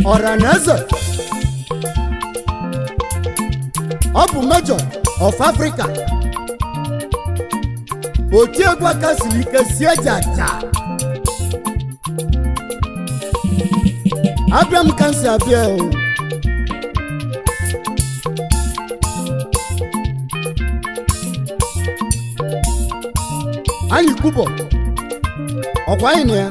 ọra na eze ọ bụ mejọ of africa otiegwu aka siri ike sie jaja abịa m ka m si abịa o anyị kwubọ ọkwa anyị na ya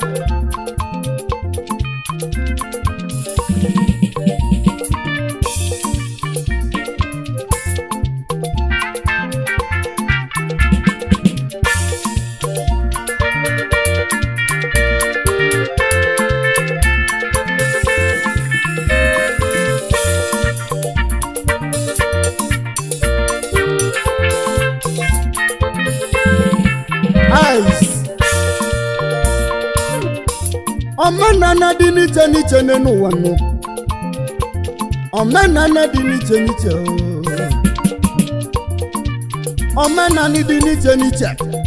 ice omenala dị n'iche n'iche n'ụwa nụ omenala dị n'iche n'iche oo. omenala dị n'iche n'iche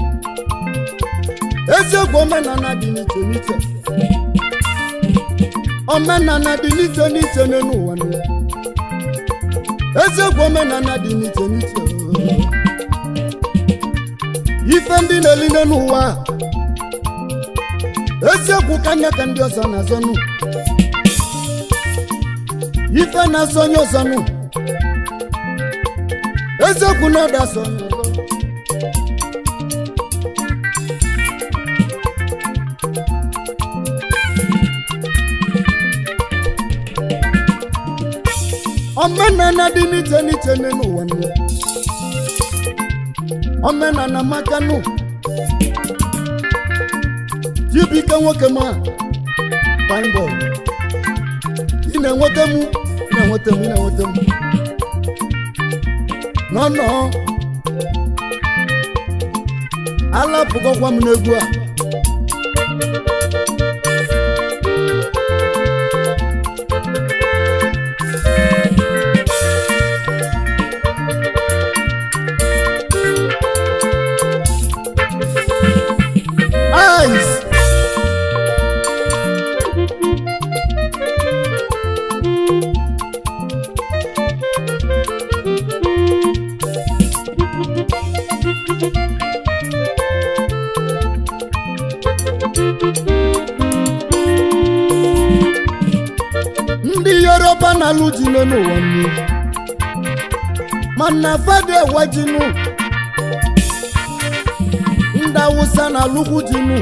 eziokwu omenala dị n'iche n'iche omenala dị n'iche n'iche n'ụwa nụ eziokwu omenala dị n'iche n'iche oo. ife ndị na-eline n'ụwa a, eziokwu ka anya ka ndị ọzọ na-azọnụ ife na-asọ onye ọzọ nụ eziokwu na ọda asọ onye ọzọ omenala dị n'iche n'iche n'ụwa nụ omenala makanụ jibike nwoke ma fine boy ị na-enweta m ị na-enweta m ị na-enweta m nọnọ alapụgọkwa m n'egwu a ice ndị yoruba na-alụ ji n'ụwa nnu mana fada ewejinu ndị awụsa na-alụkwu jinu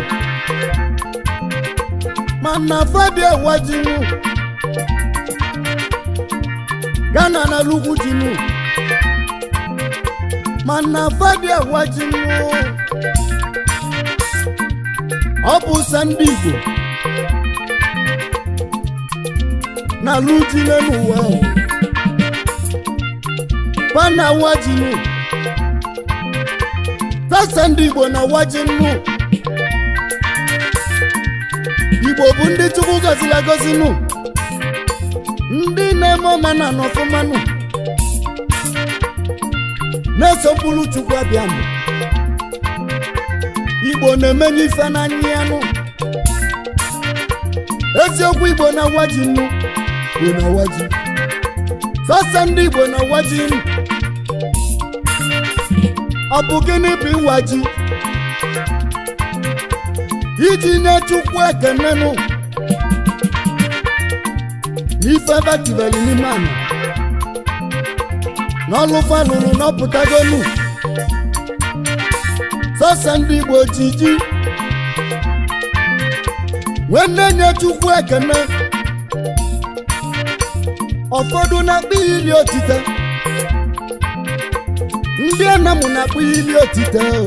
mana fada ewejinu ghana na-alụkwu jinu mana fada ewejinu ọ bụ sọ ndị igbo na-alụ ji n'ụwa ahụ fa na wajinu sasa ndị igbo na wajinu igbo bụ ndị chukwu gọziri agọzinụ ndị na-eme ọmana n'ọfụmanụ na-esopụrụ chukwu abịanụ igbo na-emenye ife n'anya ya nụ eziokwu igbo na wajinu igbo na waji sọsọ ndị igbo na waji ọ bụ gịnị bụ ịwa ji iji nye chukwu ekenenụ n'ife batibeli n'ime ana n'ọlụfa lụrụ n'ọpụtagonu sọsọ ndị igbo ji ji wee na-enye chukwu ekene ụfọdụ na-akpọ ya ili otite ndị anamụ na-akpọ ya ili otite o.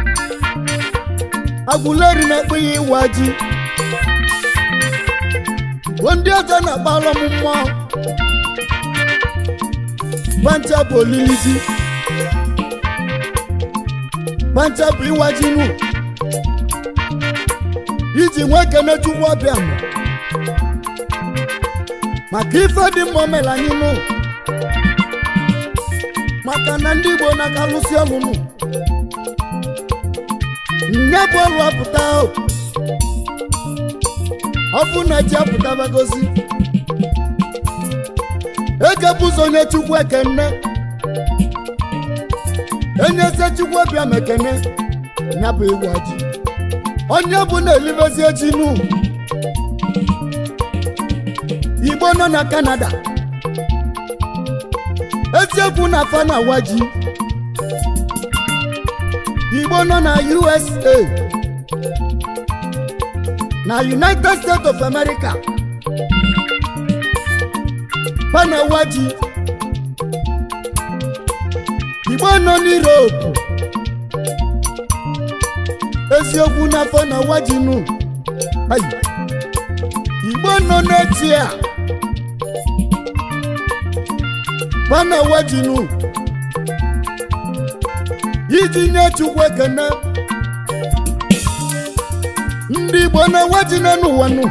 agụleri na-akpọ ya ịwa ji bụ ndị ọzọ na-akpọ alọm mmụọ pancha bụ olili ji pancha bụ ịwa ji nụ iji nwee kene chukwu ọbịa mụ maka ife dị mma omela anyị nụ maka na ndị igbo na-aka lụsi ọlụ nụ nye bụ ọlụ apụta o. ọ bụ na ji apụtabagozi ekebụzọ onye chukwu ekene enyeze chukwu obiam ekene ya bụ ịgwa ji onye bụ na-elibezi echi nu igbo nọ na kanada eziokwu na afa na awa ji igbo nọ na usa na united states of america fa na awa ji igbo nọ n'europe eziokwu n'afọ na awa ji nu Ai. igbo nọ n'echi a fa na awa ji nu iji nye chukwu ekene ndị igbo na-awa ji n'elu ụwa nu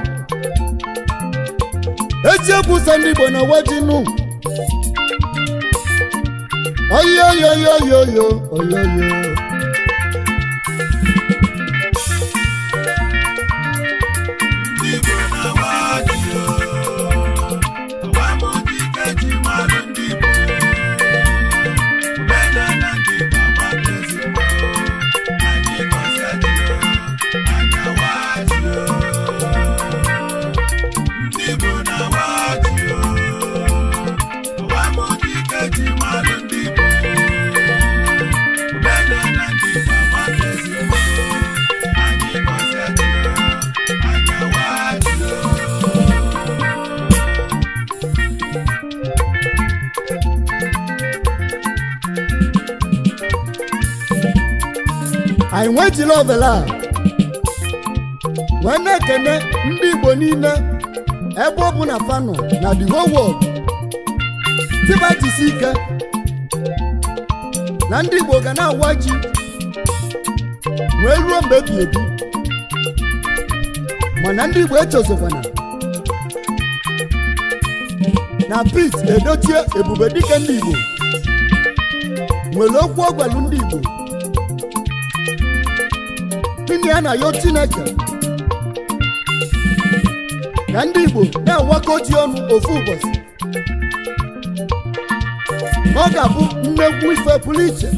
eziokwu sọ ndị igbo na-awa ji nu oyoyoyoyoyo oyoyo Ndị Igbo na-awa ji o, agbamdike ji mmadụ ndị Igbo. Omenala ndị Igbo agbakezi mbọ, anyị gọzie ji o, anyị awa ji o. Ndị Igbo na-awa ji o, agbamdike ji mmadụ ndị Igbo. Omenala ndị Igbo agbakezi mbọ, anyị gọzie ji o, anyị awa ji o. anyị nwejila ọbela a wee na-ekene ndị igbo niile ebe ọ bụ na fanọ na the whole world tiba jisi ike na ndị igbo ga na-awa ji wee ruo mgbe ebi ebi mana ndị igbo echozokwana na pete edochie ebube dike ndị igbo nwere okwu ọgwalụ ndị igbo gịnị ya na yo chineke ka ndị igbo na-awakọ ji ọnụ ofu ụbọchị ọ ga-abụ nnekwu ife pụrụ iche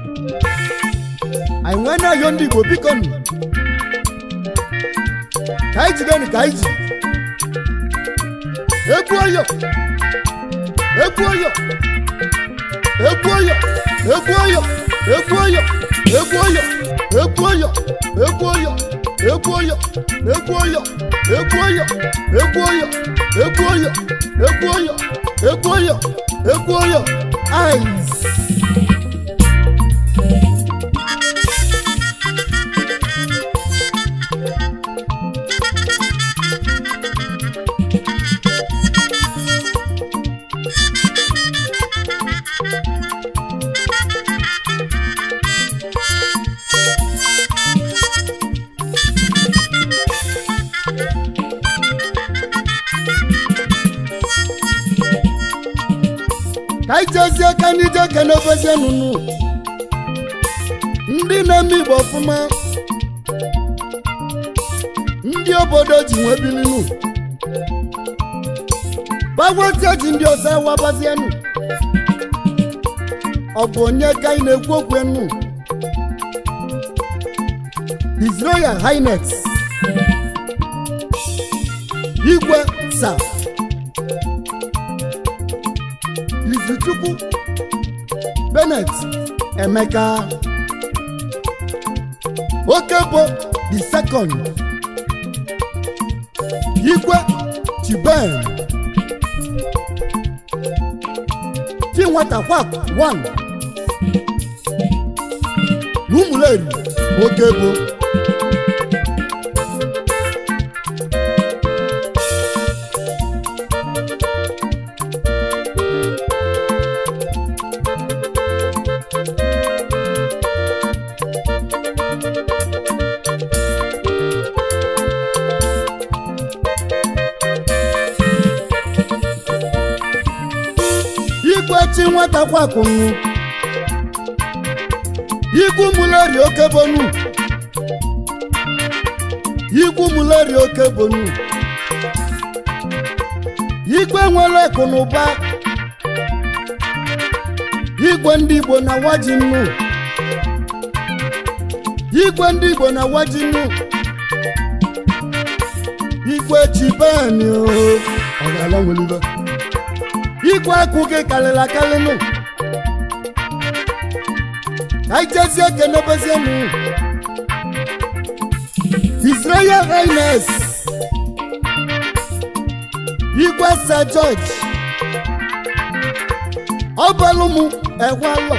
anyị nwee na-ayọ ndị igbo biko nụ ka anyị jidenu ka anyị ji egwu oyo egwu oyo egwu oyo egwu oyo egwu oyo egwu oyo egwu oyo egwu oyo egwu oyo egwu oyo egwu oyo egwu oyo egwu oyo egwu oyo egwu oyo egwu oyo ice. ka anyị jezie ka anyị jee kene obezie nụnụ ndị na-eme igbo ọfụma ndị obodo ji nwee bilinu bagwatie ji ndị ọzọ awabazienụ ọ bụ onye ka anyị na-ekwu okwu enu His Royal Highness igwe sa izuchukwu benet emeka okebo the second igwe chiben chinwatakwak one n'ụmụleri okebo igwechi nwata kwakụnụ igwu muleri okebonu igwu muleri okebonu igwe nwere akụ na ụba igwe ndị igbo na waji nnu igwe ndị igbo na waji nnu igwe chibeni o ọ ga-ala nwelibe igwe akụ gị karịrị akarị nụ ka anyị jezie kenebezienụ Israel Highness igwe Sir George ọbalụmụ egwalọ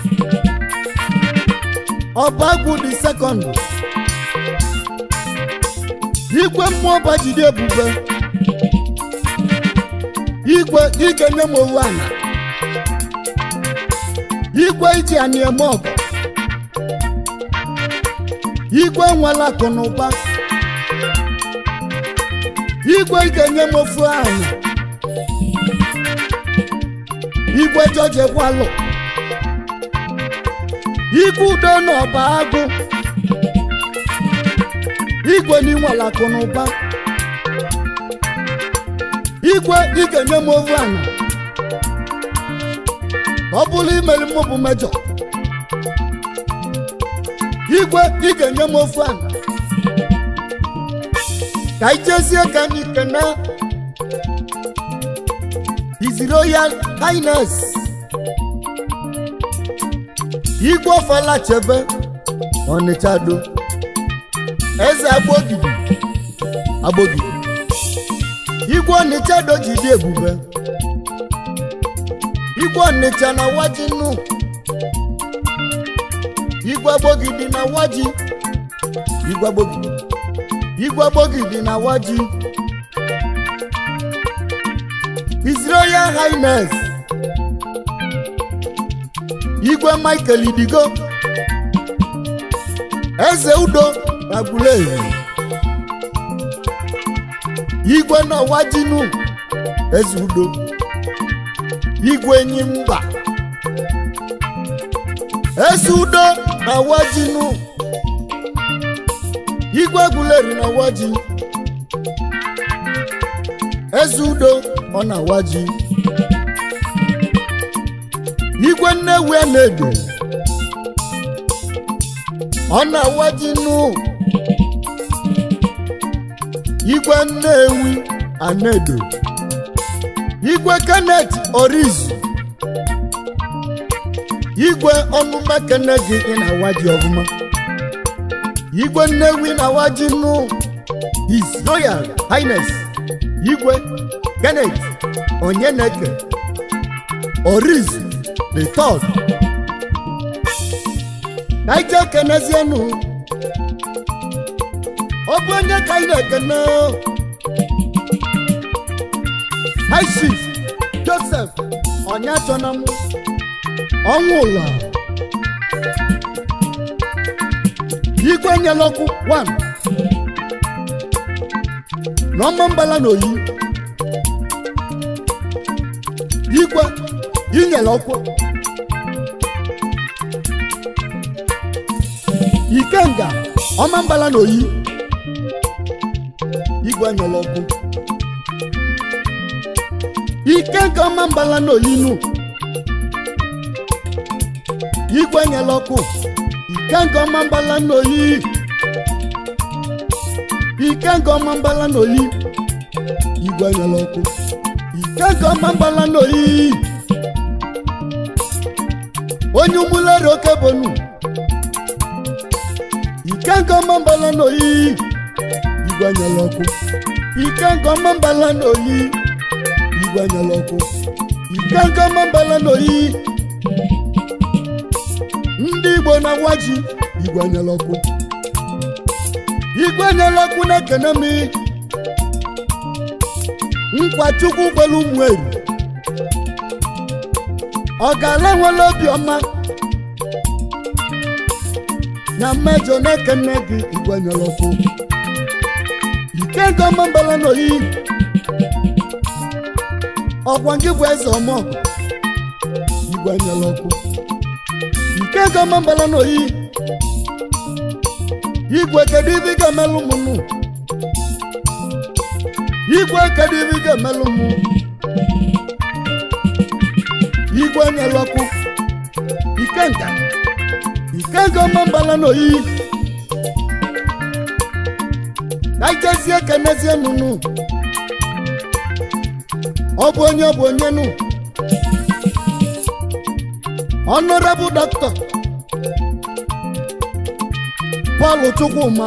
ọbagwu dị sekọndụ igwe mmụọ bajide ebube igwe ike nye m owu ana igwe iji anyị eme ọgụ igwe nwere akụ na ụba igwe ị ga-enye m ofu ahụ igwe jọji ekwalụ igwe udo na ọba agụ igwe n'inwere akụ na ụba igwe ị ga-enye m ofu ahụ ọ bụrụ imeri mụ bụ mejọ igwe ị ga-enye m ofu ala ka anyị jezie ka anyị kene His Royal Highness igwe ọfala chebe Ọnịcha do eze agbogidi agbogidi igwe Ọnịcha do ji dị ebube igwe Ọnịcha na waji nnu igwe agbogidi na waji igwe agbogidi igwe agbogidi na waji His Royal Highness igwe Michael Idigo eze udo na Aguleri igwe na wajinu eze udo igwe enyi mba eze udo na wajinu igwe Aguleri na waji eze udo ọ na waji igwe nnewi na-edo ọ na waji nụ igwe nnewi anedo igwe kenneth orizu igwe ọnụma kene gị ị na-awaji ọfụma igwe nnewi na-awaji nụ his royal highness igwe kenneth onyeneke orizu the third ka anyị jee kenezienụ ọ bụ onye ka anyị na-ekene high chief joseph onyachonam ọnwụ ụlọ igwe nyelọkụ 1 n'ọma mbala na oyi igwe inyere ọkụ ikenga ọma mbala na oyi igwe nyere ọkụ ikenga ọma mbala na oyi nụ igwe nyere ọkụ ikenga ọma mbala na oyi ikenga ọma mbala na oyi igwe nyere ọkụ ikenga ọma mbala na oyi onye ụmụlere oke bonu ikenga ọma mbala na oyi igwe nyere ọkụ ikenga ọma mbala na oyi igwe nyere ọkụ ikenga ọma mbala na oyi ndị igbo na waji igwe nyere ọkụ igwe nyere ọkụ na-ekene m nkwa chukwu gwere ụmụ eri ọ ga-ala nwere obiọma na mmejọ na-ekene gị igwe nyere ọkụ ikenga ọma mbala na oyi ọgwa gị bụ eze ọmọgụ igwe nyere ọkụ ikenga ọma mbala na oyi igwe kedu ibe ị ga-emelụ m nụ igwe kedu ibe ị ga-emelụ m igwe nyere ọkụ ikenga ikenga ọmambala n'oyi ka ijezie kenezie nunu ọ bụ onye ọ bụ onye nu honorable doctor Paul Chukwuma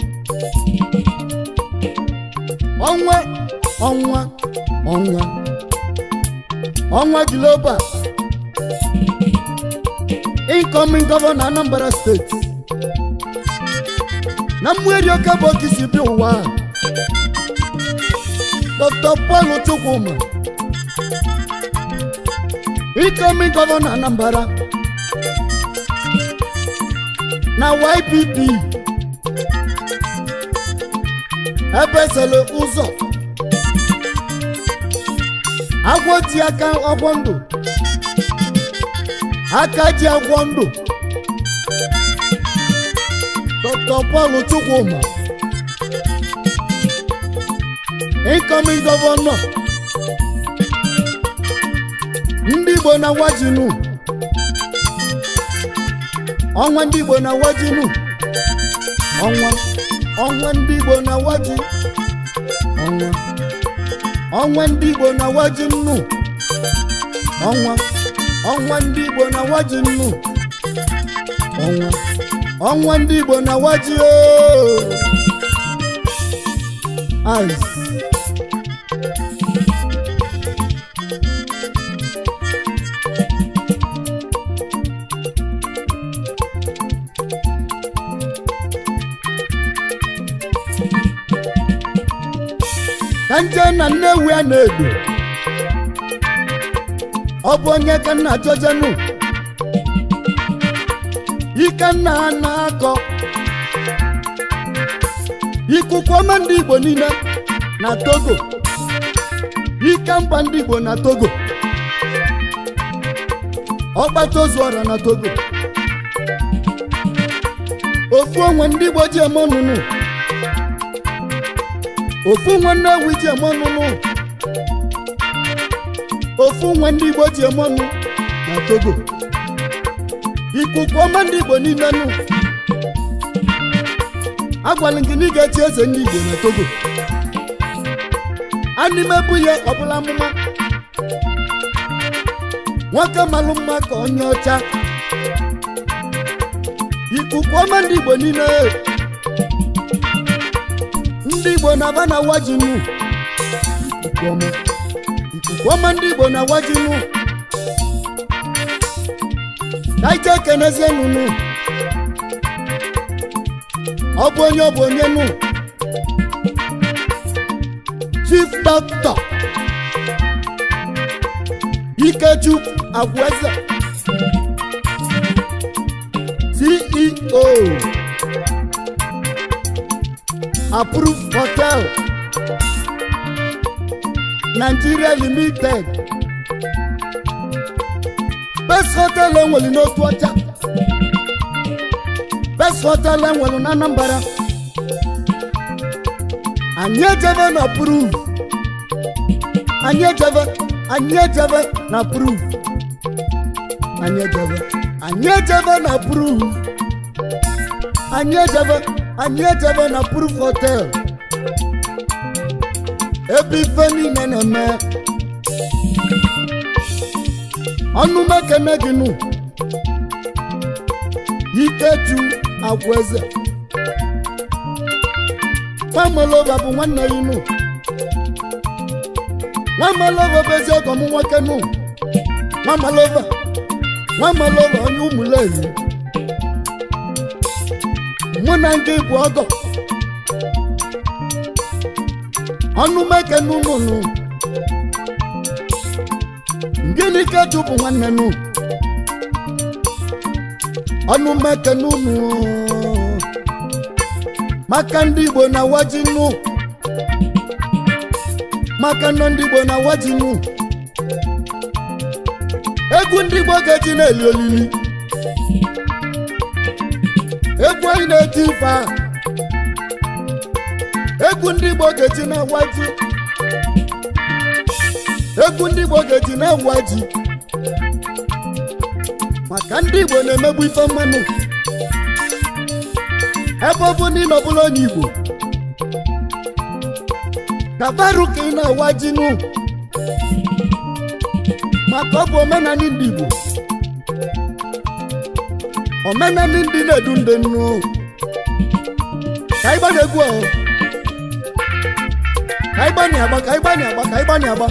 ọnwa ọnwa ọnwa ọnwa global incoming governor Anambra State na mmeri oke bụ oke si bi ụwa a. Dr. Paul Chukwuma incoming governor Anambra na YPP ebesele ụzọ agwọ ji aka ọgwọ ndụ aka ji agwọ ndụ Dr. Paul Chukwuma incoming governor ndị Igbo na wajinu ọnwa ndị Igbo na wajinu ọnwa ọnwa ndị Igbo na waji ọnwa ọnwa ndị Igbo na waji nnu ọnwa ọnwa ndị Igbo na waji nnu ọnwa ọnwa ndị Igbo na waji ooo ice ka nje na nnewi a na-edo ọ bụ onye ka nna jojenu ike nna ha na-akọ ikuku ọma ndị igbo niile na togo ike mba ndị igbo na togo ọkpata ozu ọra na togo ofu onwe ndị igbo ji eme ọnụnụ ofu nwe nnewi ji eme ọnụnụ ofu nwe ndị igbo ji eme ọnụ na togo ikuku ọma ndị igbo niile nụ agwala gị na ị ga-echi eze ndị igbo na togo animebu ya ọbụla amụma nwoke malụ mma ka onye ọcha ikuku ọma ndị igbo niile ndị igbo na-aba na wajinu ikuku ọma ikuku ọma ndị igbo na wajinu ka ike kenezie nunu ọ bụ onye ọ bụ onye nụ chief doctor ikechukwu agweze ceo approved hotel nigeria limited best hotel enwere n'otu ọcha best hotel enwere na anambra anyị ejebe na proof anyị ejebe anyị ejebe na proof anyị ejebe anyị ejebe na proof anyị ejebe anyị ejebe na proof hotel ebe ife niile na-eme ọnụ mekene gị nụ ikechu agwaeze nwamelova bụ nwanne ya nụ nwamelova bụ ezi ọgọ m nwoke nụ nwamelova nwamelova onye ụmụlehi mụ na ndị bụ ọgọ ọnụ mekene unu nụ gịnị ka eju bụ nwanne nụ ọnụ mekene unu maka ndị igbo na waji nụ maka nọ ndị igbo na waji nụ egwu ndị igbo ga-eji na-eli olili egwu anyị na-eti ife a egwu ndị igbo ga-eji na waji egwu ndị igbo ga-eji na-awa ji maka ndị igbo na-emegbu ife mmanụ ebe ọ bụ na ị nọbụla onye igbo kabarụ ka ị na-awa jinu maka ọ bụ omenala ndị igbo omenala ndị na-edu ndị nnu ka ịgba na-egwu ahụ ka ịgba na-agba ka ịgba na-agba ka ịgba na-agba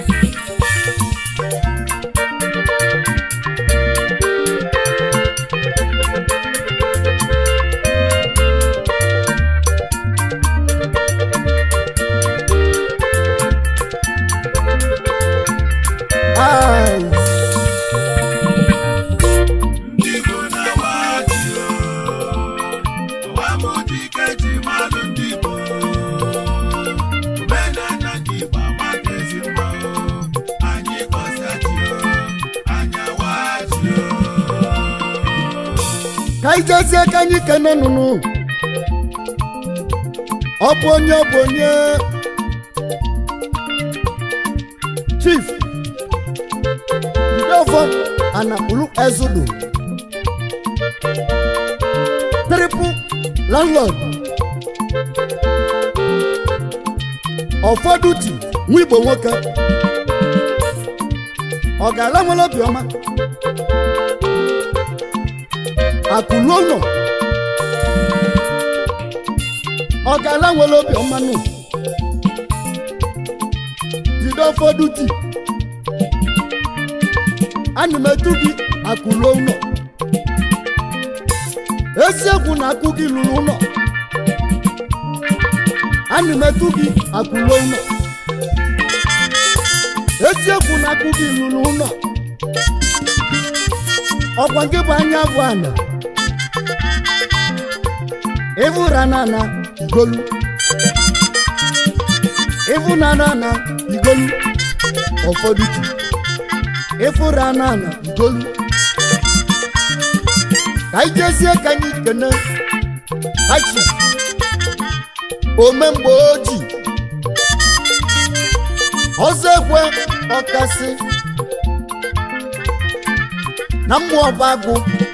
Ai, ndị Igbo na-awa ji o ọwa m dike ji mmadụ ndị Igbo omenala ndị Igbo amaka ezi mma o anyị gọzie ji o anyị awa ji o ka anyị jezie ka anyị kene nụnụ ọ bụ onye ọ bụ onye chief ndefọ anakpulu ezudu triple landlord ụfọdụ ti nwa igbo nwoke ọ ga-ala nwere obiọma akụlu ụlọ ọ ga-ala nwere obiọma nụ jide ụfọdụ ti ana m etu gị akụlu ụlọ eziokwu na akụ gị lụrụ ụlọ ana m etu gị akụlu ụlọ eziokwu na akụ gị lụrụ ụlọ ọkwa gị bụ anya bụ ana ịvụra na na igolu ịvụ na na na igolu ụfọdụ ji ịfụra na na igolu ka anyị jezie ka anyị kene hachi omemgbe ojii ọzọ ekwe ọkasị na mmụọ ọba agụ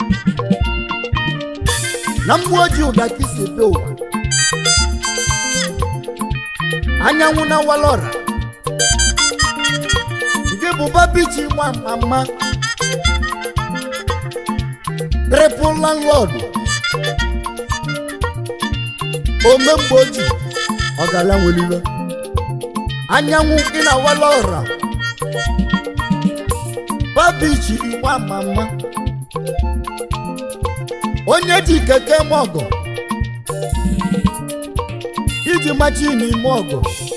na mmụọ ojii ụda ka isi ebe ụwa anyanwụ na walọra nke bụ babichi nwa mama triple landlord omemgbe ojii ọgala nweliwe anyanwụ gị na walọra babichi nwa mama onye ji keke m ọgọ iji machi n'ime ọgọ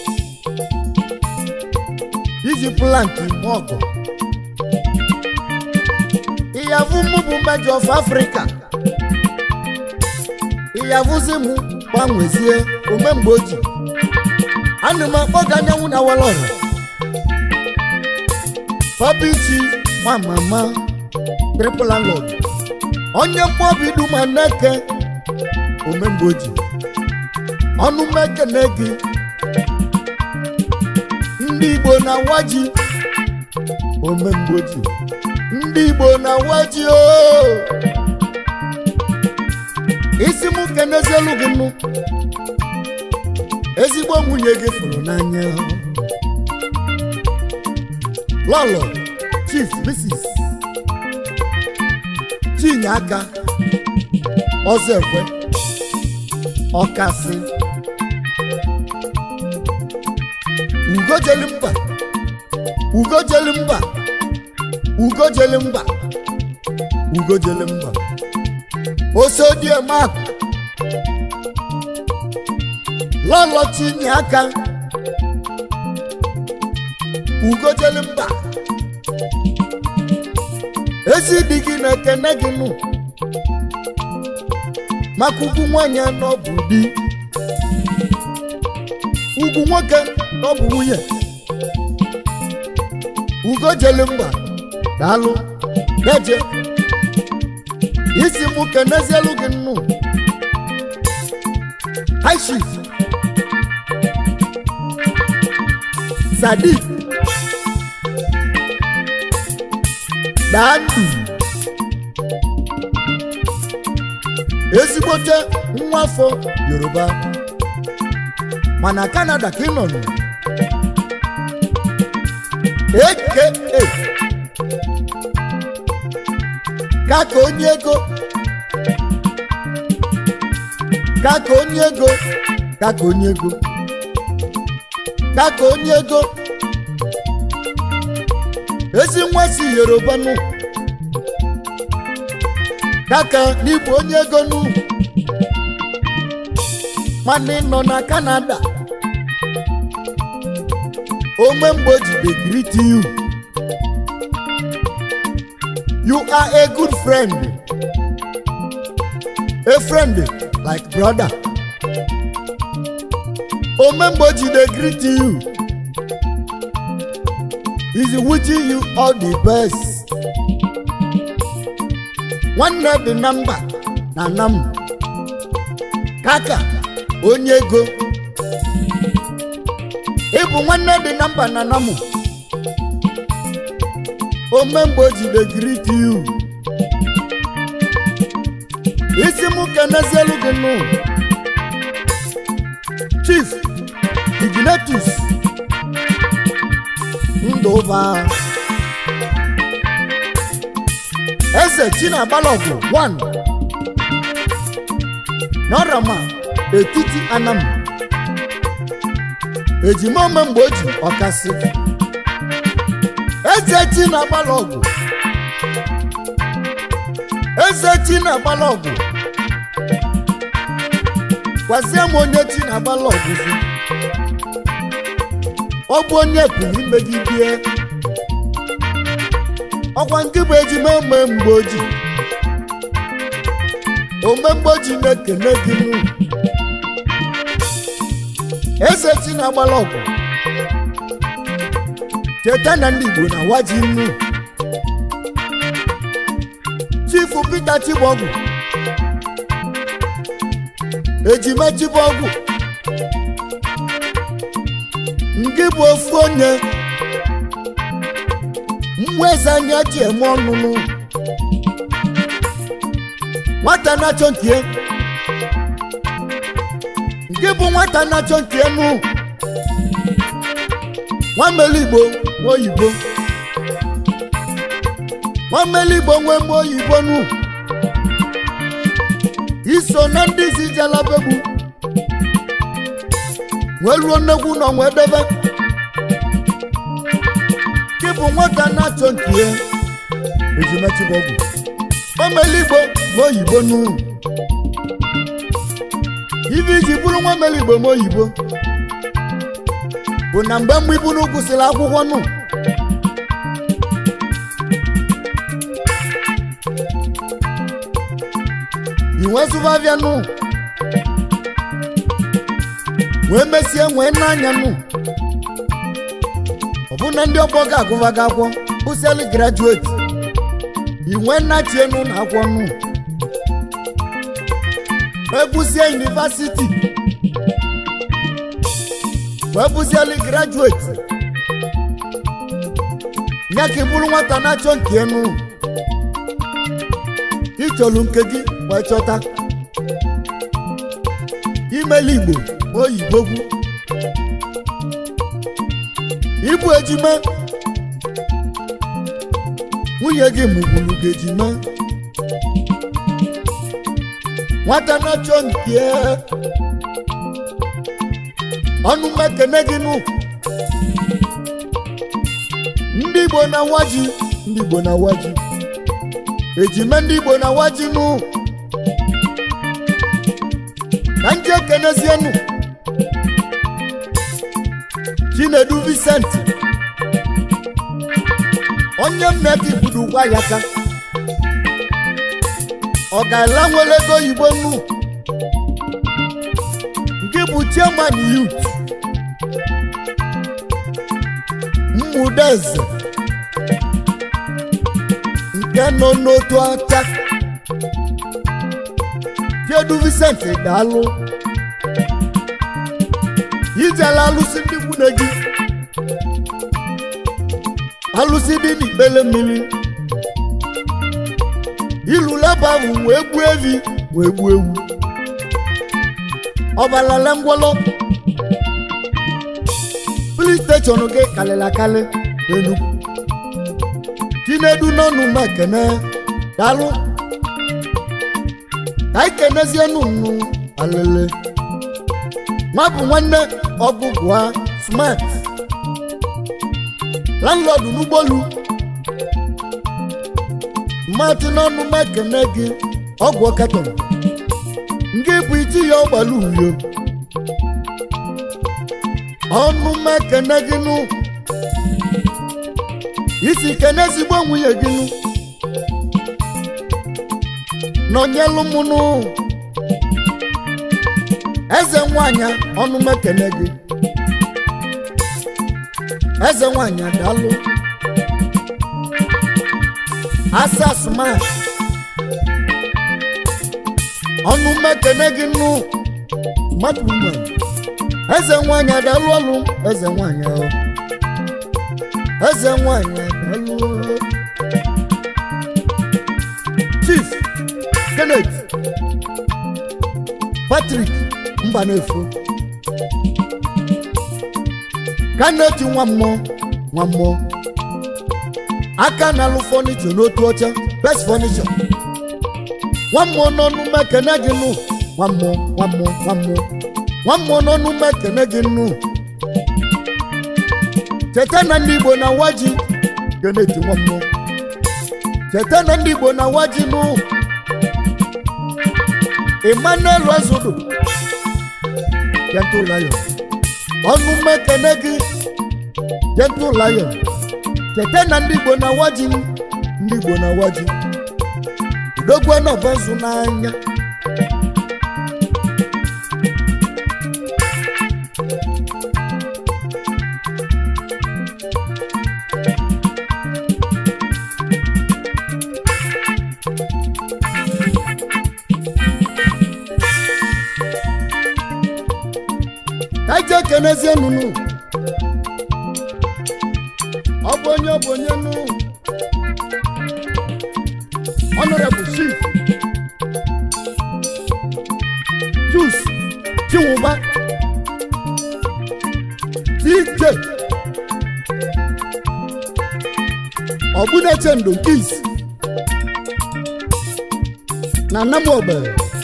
iji plank ime ọgọ ịyavụ mụ bụ mejọ of afrịka ịyavụzi mụ gbanwezie omemgbe oji ana m akpọ gị anyanwụ na walọra papichi nwa mama triple landlord onye mkpọbi duma neke omemgbe oji ọnụ mekene gị ndị igbo na waji omemgbe oji ndị igbo na waji o isi m kenezielu gị nụ ezigbo nwunye gị fụrụ n'anya lọlọ chief mrs chinye aka ọzọ ekwe ọkasị ugojeli mba ugojeli mba ugojeli mba ugojeli mba osodiemak lọlọ chinye aka ugojeli mba ezi di gị na-ekene gị nụ maka ugwu nwanyị anọ bụ di ugwu nwoke ọ bụ nwunye ugo jele mgba daalụ deje isi mụ kenezielu gị nnụ haishif sadik daa ndụ ezigbote nwa afọ yoruba mana kanada ka ị nọ nụ aka kaka onye ego kaka onye ego kaka onye ego kaka onye ego ezi nwa si yoruba nụ kaka n'igbo onye ego nụ mana ị nọ na kanada ome mgbe o ji dey greet you you are a good friend a friend like brother ome mgbe o ji dey greet you is wishing you all the best nwanne dị na mba na nam kaka onye ego ịbụ nwanne dị na mba na namu ome mgbe o jide greet you isi m kenezielu gị nụ chief ignatus ndụba eze chinagbalọgwụ 1 n'ọrama etiti anam ejima ome mgbe o ji ọkasị eze chi na-agbala ọgwụ eze chi na-agbala ọgwụ gwazie m onye chi na-agbala ọgwụ si ọ bụ onye pụrụ imegidie ọkwa nke bụ ejima ome mgbe o ji ome mgbe o ji na-ekene gị nụ eze chi na-agbala ọgwụ cheta na ndị igbo na waji nnu chifu peter chibọgwụ ejima chibọgwụ nke bụ ofu onye mmụọ eze anya ji eme ọnụnụ nwata na-achọ nkie nke bụ nwata na-achọ nkie nụ nwamele igbo nwe oyibo nwamele igbo nwe mgbe oyibo nụ iso na ndị isi jalabegbu wee ruo nnekwu nọ nwee debe gị bụ nwata na-achọ nke ya ejimechibọgwụ nwamele igbo nwe oyibo nụ ibe iji bụrụ nwamele igbo nwe oyibo bụ na mgbe mgbe ibu kwụsịrị akwụkwọ nụ inwe zụbavịa nụ wee mesie nwee n'anya nụ ọbụna ndị ọgbọ ga-agụva gị akwọ bụsiali grajueti inwe nnachie nụ na akwọ nụ wee bụsie yunivasiti wee bụzieli grajueti ya ka ị bụrụ nwata na-achọ nke enu ịchọrọ nke gị wee chọta imeli igbo oyibo gwu ịbụ ejima nwunye gị mụgburu gị ejima nwata na-achọ nke ọnụ mekene gị nụ ndị igbo na waji ndị igbo na waji ejime ndị igbo na waji nụ ka ndị ekenezienụ chinedu Vincent onye mmeka ibudu gwa ya ka ọ ga-ala nwere ego oyibo nụ nke bụ chairman youth mmụdeze nke nọ n'otu aka Chiedu Vincent daalụ ijela alụsị ndị nwunye gị alụsị dị n'ikpele mmiri ilu leba ahụ wee gbuo evi wee gbuo ewu ọbalala ngwọlọ polis steshọn gị kalịla akali n'enugwu chinedu n'ọnụ m ekene daalụ ka anyị kenezie nunu alele nwa bụ nwanne ọgụgụ ha smart landlọdụ n'ụgbọelu mmatụ n'ọnụ m ekene gị ọgwụ ọkatọrọ nke bụ iti ya ọgbala uhie ọnụ m ekene gị nụ isi kene ezigbo nwunye gị nụ nọnyelụ m nụ eze nwanyị ọnụ m ekene gị eze nwanyị daalụ asa smart ọnụ m ekene gị nụ mmadụ mma eze nwanyị adalụ ọlụ eze nwanyị ahụ eze nwanyị adalụ chief kenneth patrick mbanefo kenneth nwa mmụọ nwa mmụọ aka na-alụ fọnichọ n'otu ọcha best fọnichọ nwa mmụọ n'ọnụ mekene gị nụ nwa mmụọ nwa mmụọ nwa mmụọ nwa mmụọ n'ọnụ mekene gị nụ cheta na ndị igbo na nwa ji keneti nwa mmụọ cheta na ndị igbo na nwa ji nụ emmanuel ezodo gentle lion ọnụ mekene gị gentle lion cheta na ndị igbo na nwa ji ndị igbo na nwa ji udogwu nọbọzụ n'anya ka ije kenezie nunu ọ bụ onye ọ bụ onye nụ honorable chief jus chinwụba dj ọbụneche ndo nke isi na namobe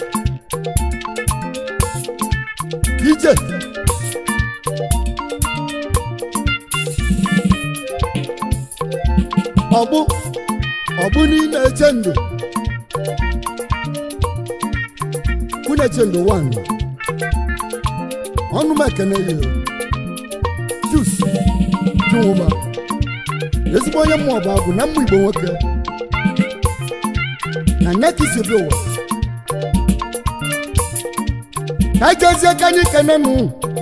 dj ọbụ ọbụ niile eche ndo kwuneche ndo wan ọnụ m ekene ya jus jụma ezigbo onye mmụọ bụ agụ na mmụ igbo nwoke na nekisi obi ụwa ka anyị jezie ka anyị kene nụ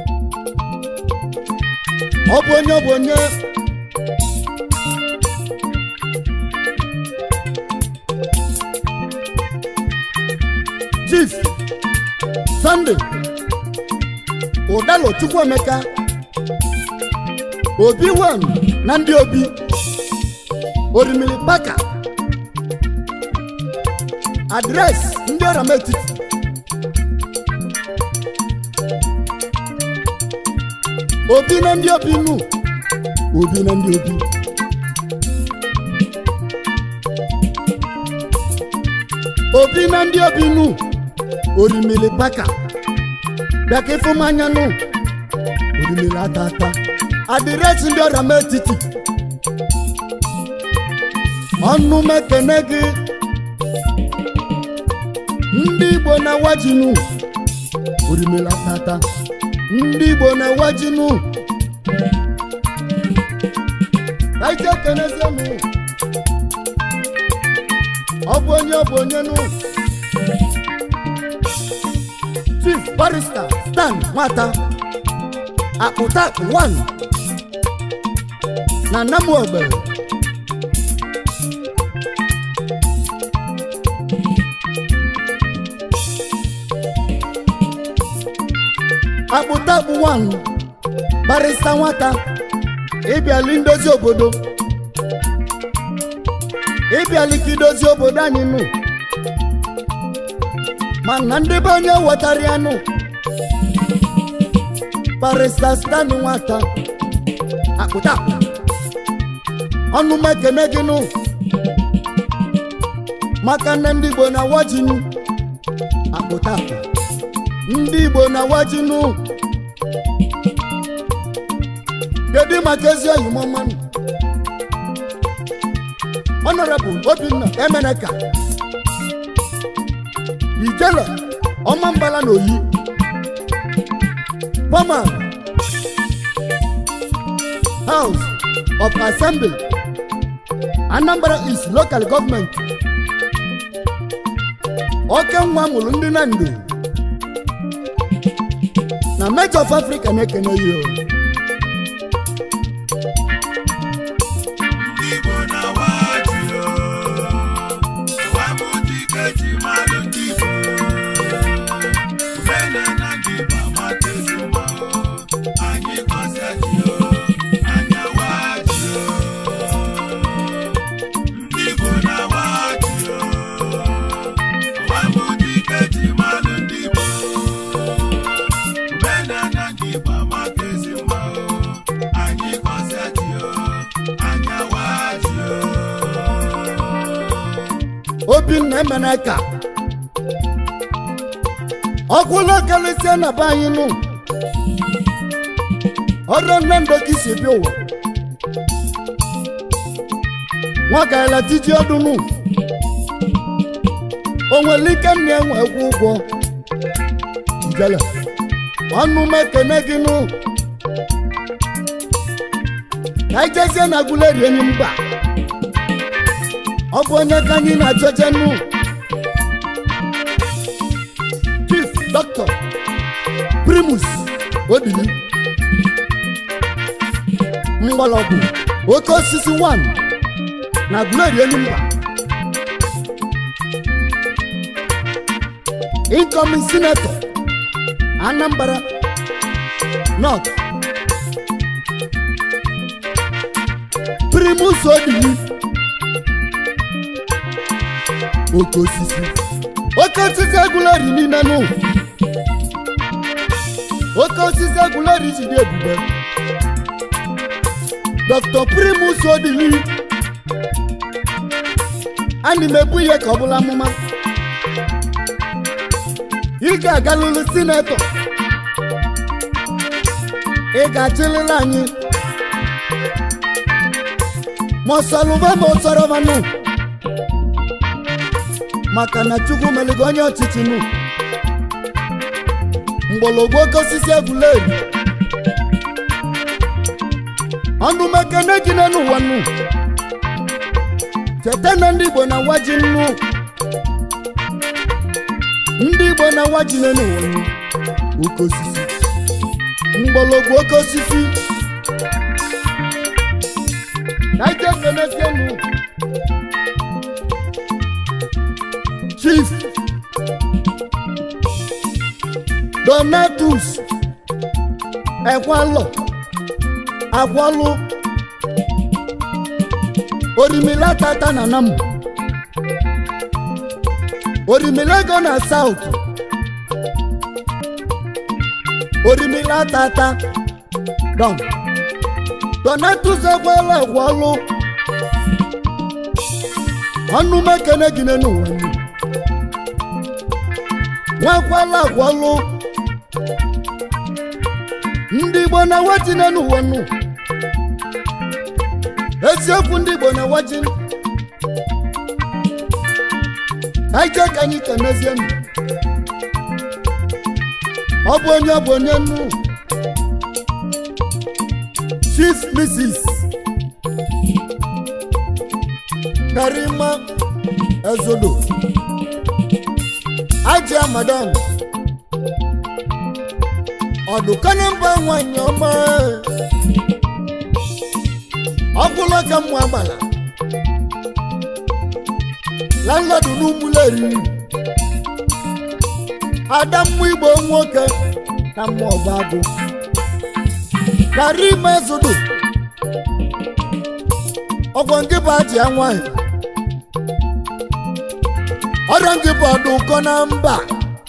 ọ bụ onye ọ bụ onye chief sunday ụdalo chukwuemeka obi wan na ndị obi orimiri paka adres ndị ọram etiti obi na ndị obi nu obi na ndị obi obi na ndị obi nu orimiri paka bịaka ịfụmanya nụ orimiri ata ata adịresị ndị ọrịa m etiti ọnụ m ekene gị ndị igbo na wajinu orimiri ata ata ndị igbo na wajinu kaije ekenezienụ ọ bụ onye ọ bụ onye nụ chief barista stan nwata akpụta wan na namuogbe akpụta bụ wan barista nwata ịbịali ndozi obodo ịbịali ka idozi obodo anyị nụ mana ndị be onye wetara ya nụ barista stani nwata akpụta akpụ ọnụ m ekene gị nụ maka na ndị igbo na wajinu akpụta akpụ ndị igbo na wajinu kedu maka ezi oyi mmanụ honorable obinna emeneka ijele ọmambala na oyi former house of assembly anambra east local government oke nwa mụrụ ndị na ndo na Mart of africa na-ekene ya o. Ndị Igbo na-awaji o, ụwa m dike ji malụ ndị Igbo. Mene na ndị Igbo amata ezi mma o, anyị gọzie ji o, anyị awaji o. Ndị Igbo na-awaji o, ụwa m dike ji malụ ndị Igbo. Mene na ndị Igbo amata ezi mma o, anyị gọzie ji o, anyị awaji o. obinna emeneka ọkwụla karịsịa na be anyị nụ ọrụ nne ndo ka isi bịa ụwa nwa gaela tiji ọdụ nụ o nwere ike nna enwe egwu ụgwọ njele ọnụ m ekene gị nụ ka anyị jezie na agụleri enyi mba ọ bụ onye ka anyị na-achọje nụ chief dọkịta primus odili mgbọrọgwụ oke osisi 1 na glory enumba incoming senator anambra north primus odili oke osisi oke osisi egwuleri niile nụ oke osisi egwuleri ji dị ebube dr primus odili ana m ebu ihe ka ọ bụla amụma ị ga-agalụlụ sinetọ ị ga-achịlịla anyị ma ọsọlụba ma ọsọrọbanụ maka na chukwu meligo onye ọchịchị nụ mgbọlọgwụ oke osisi egwuregwu ọnụ mekene gị n'ụwa nụ cheta na ndị igbo na waji nnu ndị igbo na waji n'ụwa nụ oke osisi mgbọlọgwụ oke osisi ka ije kenezienụ chief donatus ekwalọ agwalụ orimila tata na nam orimila go na south orimila tata dom donatus ekwalọ agwalụ ọnụ mekene gị n'ụwa nnu nwakwala agwalụ ndị igbo na waji n'ụwa nnu eziokwu ndị igbo na waji aije ka anyị kenezie nụ ọ bụ onye ọ bụ onye nnu chief mrs karima ezodo ajia madam ọdụkọnye mba nwanyị ọma ọkwụlọ ka mmụ agbala landlọdụ n'ụmụleri ada mmụ igbo nwoke na mmụ ọba agụ karima ezodo ọgwọ nke bụ ajia nwanyị ọrịa nke bụ ọdụ ụkọ na mba